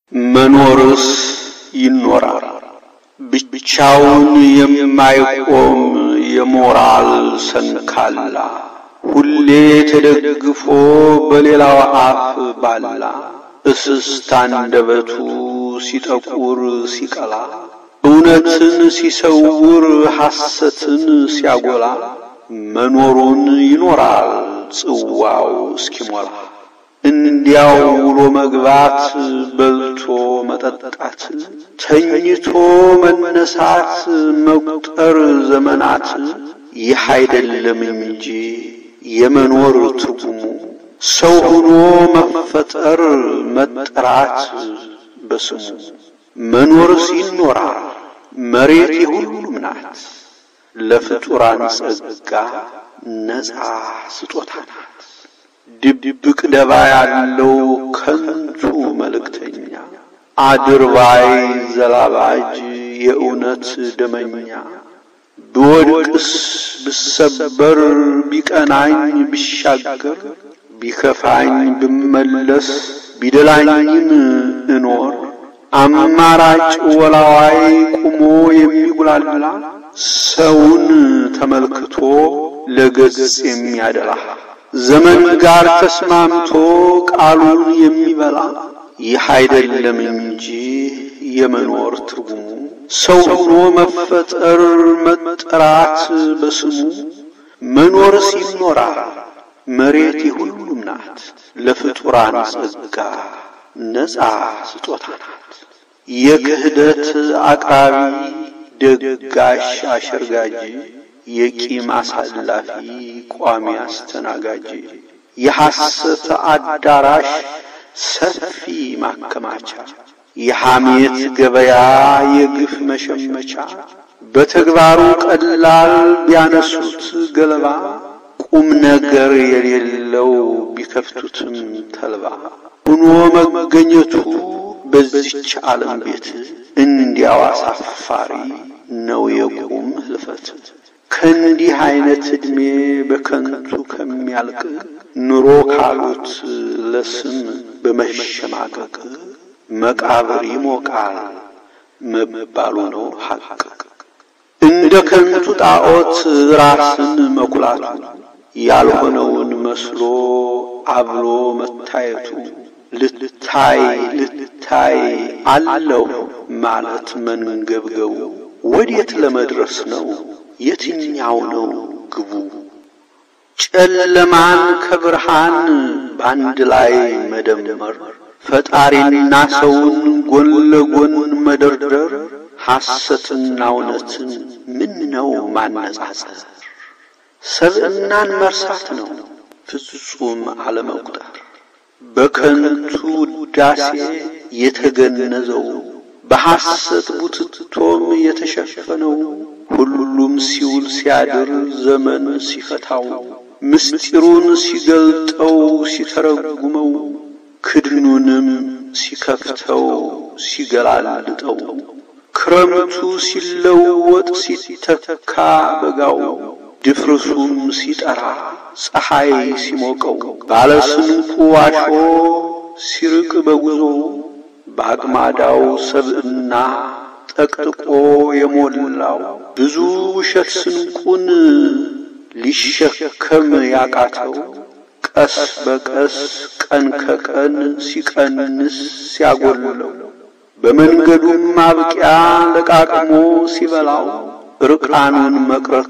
መኖርስ ይኖራል ብቻውን የማይቆም የሞራል ሰንካላ ሁሌ ተደግፎ በሌላው አፍ ባላ እስስት አንደበቱ ሲጠቁር ሲቀላ እውነትን ሲሰውር ሐሰትን ሲያጎላ መኖሩን ይኖራል ጽዋው እስኪሞላ እንዲያው ውሎ መግባት በልቶ መጠጣት ተኝቶ መነሳት መቁጠር ዘመናት ይህ አይደለም እንጂ የመኖር ትርጉሙ ሰው ሆኖ መፈጠር መጠራት በስሙ መኖርስ ይኖራል መሬት የሁሉም ናት ለፍጡራን ጸጋ ነፃ ስጦታ ናት ድብቅ ደባ ያለው ከንቱ መልእክተኛ አድርባይ ዘላባጅ የእውነት ደመኛ ብወድቅስ ብሰበር ቢቀናኝ ብሻገር ቢከፋኝ ብመለስ ቢደላኝም እኖር አማራጭ ወላዋይ ቁሞ የሚጉላላ ሰውን ተመልክቶ ለገጽ የሚያደላ ዘመን ጋር ተስማምቶ ቃሉን የሚበላ ይህ አይደለም እንጂ የመኖር ትርጉሙ ሰው ሆኖ መፈጠር መጠራት በስሙ መኖርስ ይኖራል መሬት የሁሉም ናት ለፍጡራን ጸጋ ነፃ ስጦታ ናት የክህደት አቅራቢ ደጋሽ አሸርጋጅ የቂም አሳላፊ ቋሚ አስተናጋጅ የሐሰት አዳራሽ ሰፊ ማከማቻ የሐሜት ገበያ የግፍ መሸመቻ በተግባሩ ቀላል ቢያነሱት ገለባ ቁም ነገር የሌለው ቢከፍቱትም ተልባ ሆኖ መገኘቱ በዚች ዓለም ቤት እንዲያው አሳፋሪ ነው የቁም ህልፈት። ከእንዲህ አይነት ዕድሜ በከንቱ ከሚያልቅ ኑሮ ካሉት ለስም በመሸማቀቅ መቃብር ይሞቃል መባሉ ነው ሐቅ። እንደ ከንቱ ጣዖት ራስን መኩላቱ ያልሆነውን መስሎ አብሎ መታየቱ ልታይ ልታይ አለሁ ማለት መንገብገቡ ወዴት ለመድረስ ነው? የትኛው ነው ግቡ? ጨለማን ከብርሃን በአንድ ላይ መደመር፣ ፈጣሪና ሰውን ጎን ለጎን መደርደር፣ ሐሰትና እውነትን ምን ነው ማነጻጸር? ሰብዕናን መርሳት ነው ፍጹም አለመቁጠር። በከንቱ ውዳሴ የተገነዘው በሐሰት ቡትቶም የተሸፈነው ሁሉም ሲውል ሲያድር ዘመን ሲፈታው ምስጢሩን ሲገልጠው ሲተረጉመው ክድኑንም ሲከፍተው ሲገላልጠው ክረምቱ ሲለወጥ ሲተካ በጋው ድፍርሱም ሲጠራ ፀሐይ ሲሞቀው ባለስንቁ ዋሾ ሲርቅ በጉዞው በአቅማዳው ሰብዕና ጠቅጥቆ የሞላው ብዙ ውሸት ስንቁን ሊሸከም ያቃተው ቀስ በቀስ ቀን ከቀን ሲቀንስ ሲያጎልለው በመንገዱም ማብቂያ ለቃቅሞ ሲበላው ርቃኑን መቅረቱ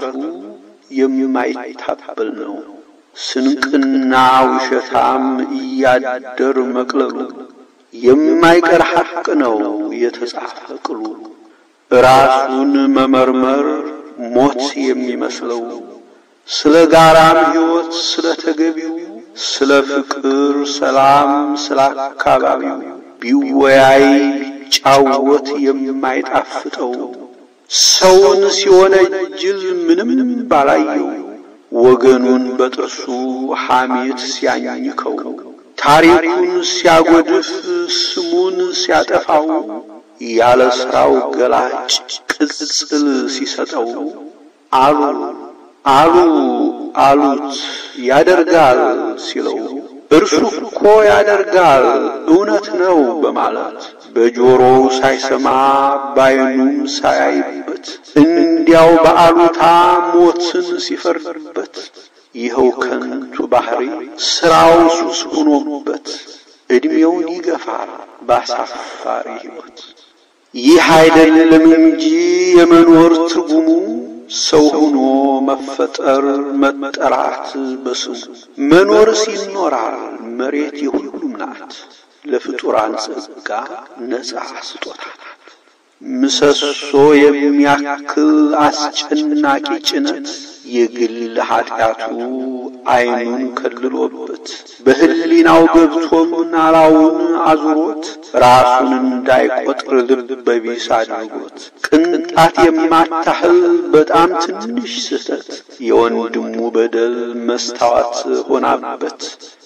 የማይታበል ነው። ስንቅና ውሸታም እያደር መቅለሉ የማይቀር ሐቅ ነው የተጻፈ ቅሉ። ራሱን መመርመር ሞት የሚመስለው ስለ ጋራም ሕይወት ስለ ተገቢው ስለ ፍቅር ሰላም ስለ አካባቢው ቢወያይ ቢጫወት የማይጣፍጠው ሰውን ሲወነጅል ምንም ባላየው ወገኑን በጥርሱ ሐሜት ሲያኝከው ታሪኩን ሲያጎድፍ ስሙን ሲያጠፋው ያለ ሥራው ገላጭ ቅጽል ሲሰጠው አሉ አሉ አሉት ያደርጋል ሲለው እርሱ እኮ ያደርጋል እውነት ነው በማለት በጆሮው ሳይሰማ ባይኑም ሳያይበት እንዲያው በአሉታ ሞትን ሲፈርድበት ይኸው ከንቱ ባህሪ ስራው ሱስ ሆኖበት ዕድሜውን ይገፋል ባሳፋሪ ሕይወት። ይህ አይደለም እንጂ የመኖር ትርጉሙ ሰው ሆኖ መፈጠር መጠራት በስሙ መኖርስ ይኖራል መሬት የሁሉም ናት ለፍጡራን ጸጋ ነጻ ስጦታ ናት። ምሰሶ የሚያክል አስጨናቂ ጭነት የግል ኃጢአቱ ዓይኑን ከልሎበት በሕሊናው ገብቶም ናላውን አዙሮት ራሱን እንዳይቆጥር ልበ ቢስ አድርጎት ቅንጣት የማታህል በጣም ትንሽ ስህተት የወንድሙ በደል መስታወት ሆናበት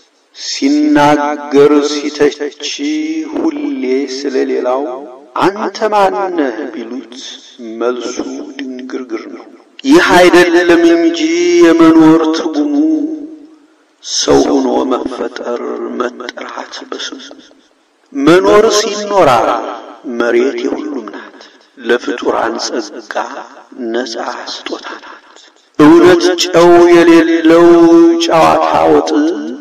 ሲናገር ሲተች ሁሌ ስለሌላው አንተ ማነህ ቢሉት መልሱ ድንግርግር ነው። ይህ አይደለም እንጂ የመኖር ትርጉሙ ሰው ሆኖ መፈጠር መጠራት በስሙ መኖርስ ይኖራል መሬት የሁሉም ናት ለፍጡራን ጸጋ ነጻ ስጦታ ናት። እውነት ጨው የሌለው ጨዋታ ወጥ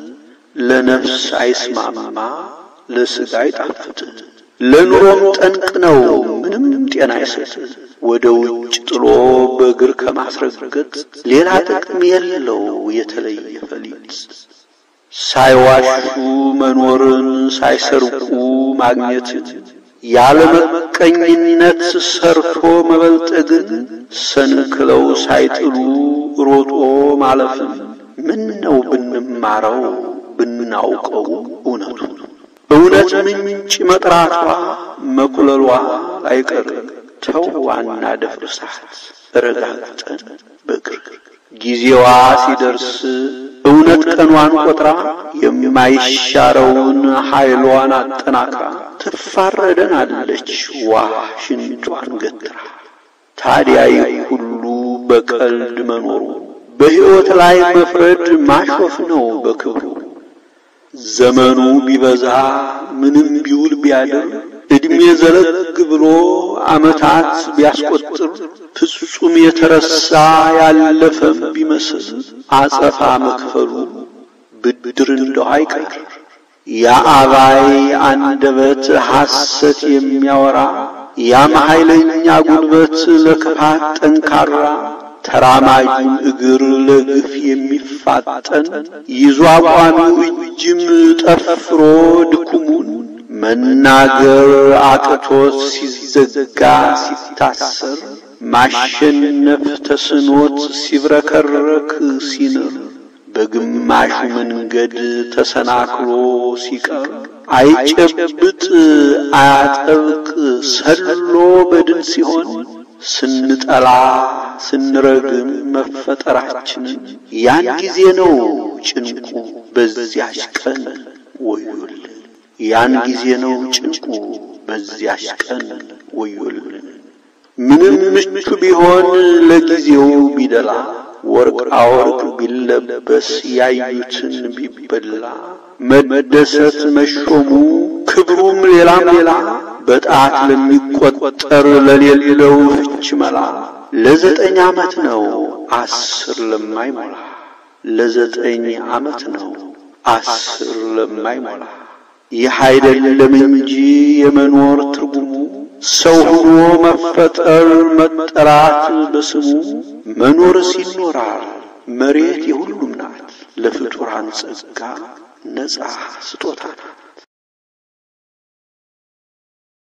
ለነፍስ አይስማማ ለሥጋ አይጣፍጥ ለኑሮም ጠንቅ ነው ምንም ጤና አይሰጥ። ወደ ውጭ ጥሎ በእግር ከማስረገጥ ሌላ ጥቅም የለው የተለየ ፈሊጥ። ሳይዋሹ መኖርን ሳይሰርቁ ማግኘትን ያለ መቀኝነት ሰርቶ መበልጠግን ሰንክለው ሳይጥሉ ሮጦ ማለፍን ምን ነው ብንማረው ብናውቀው እውነቱ እውነት ምንጭ መጥራቷ መኩለሏ አይቀር ተው ዋና ደፍርሳት ረጋግጠን በግር ጊዜዋ ሲደርስ እውነት ቀኗን ቆጥራ የማይሻረውን ኃይሏን አጠናክራ ትፋረደናለች ዋ ሽንጯን ገትራ። ታዲያ ይህ ሁሉ በቀልድ መኖሩ በሕይወት ላይ መፍረድ ማሾፍ ነው በክብሩ። ዘመኑ ቢበዛ ምንም ቢውል ቢያድር ዕድሜ ዘለግ ብሎ ዓመታት ቢያስቆጥር ፍጹም የተረሳ ያለፈም ቢመስል አጸፋ መክፈሉ ብድር እንደው አይቀር። የአባይ አንደበት ሐሰት የሚያወራ ያም ኃይለኛ ጉልበት ለክፋት ጠንካራ ተራማጁን እግር ለግፍ የሚፋጠን ይዞ አቋሚው እጅም ጠፍሮ ድኩሙን መናገር አቅቶት ሲዘጋ ሲታሰር ማሸነፍ ተስኖት ሲብረከረክ ሲንር በግማሹ መንገድ ተሰናክሎ ሲቀር አይጨብጥ አያጠብቅ ሰሎ በድን ሲሆን ስንጠላ ስንረግም መፈጠራችንን ያን ጊዜ ነው ጭንቁ በዚያች ቀን ወዮልን። ያን ጊዜ ነው ጭንቁ በዚያች ቀን ወዮልን። ምንም ምቹ ቢሆን ለጊዜው ቢደላ ወርቃ ወርቅ ቢለበስ ያዩትን ቢበላ መደሰት መሾሙ ክብሩም ሌላም ሌላ በጣት ለሚቆጠር ለሌለው ፍች መላ ለዘጠኝ ዓመት ነው አስር ለማይሞላ ለዘጠኝ ዓመት ነው አስር ለማይሞላ ይህ አይደለም እንጂ የመኖር ትርጉሙ ሰው ሆኖ መፈጠር መጠራት በስሙ መኖርስ ይኖራል መሬት የሁሉም ናት ለፍጡራን ጸጋ ነጻ ስጦታ ናት።